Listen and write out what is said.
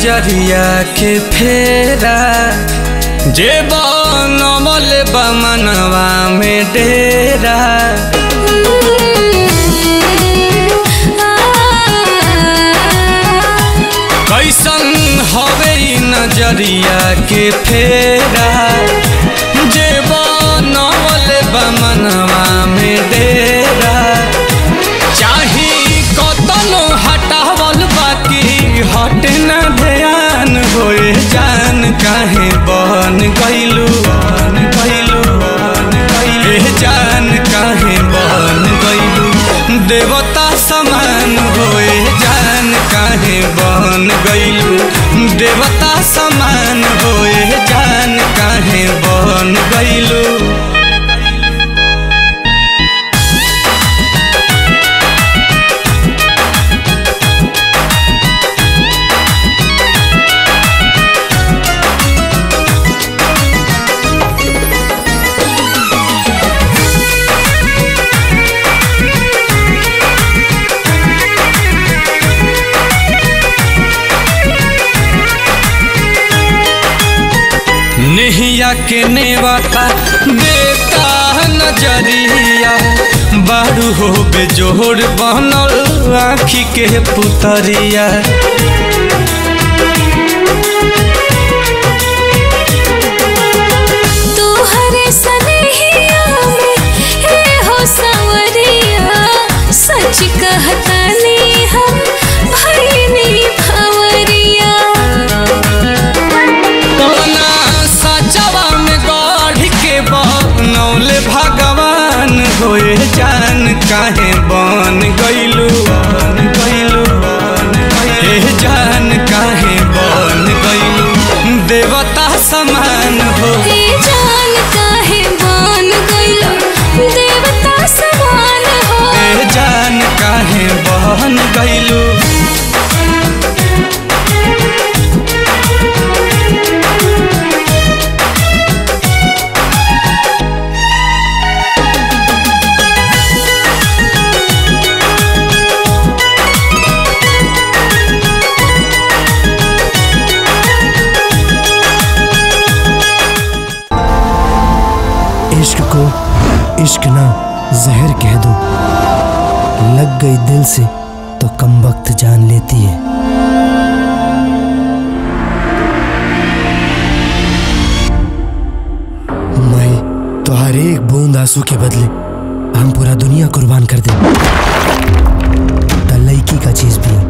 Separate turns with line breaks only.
नजरिया के फेरा जे बनमल बमनवा में डेरा कैसन हवे ई नजरिया के फेरा जे बनमल बमनवा में डेरा चाही कतनो हटावल बाकी हट न ध्यान होए जान काहे बन गइलू बन गइलू बन गइलू ए जान काहे बन गइलू देवता समान होए जान काहे बन गइलू देवता समान होए जान काहे बन गइलू नेहिया के नेवाता देता नजरिया बारू हो बेजोर बनल आखी के पुतरिया
तोहरे सनेहिया में हे हो सवरिया सच कहतानी हम भइनी भवरिया
कौना सचवा में गढ़ के बनौल भगवान होए जान काहे बन गइलू बन गइलू बन गइलू ए जान काहे बन गइलू देवता समान हो
ए जान काहे बन गइल देवता समान हो
ए जान काहे बहन गइलू
इश्क को इश्क ना जहर कह दो लग गई दिल से तो कम वक्त जान लेती है मैं तो हर एक बूंद आंसू के बदले हम पूरा दुनिया कुर्बान कर दे लड़की का चीज भी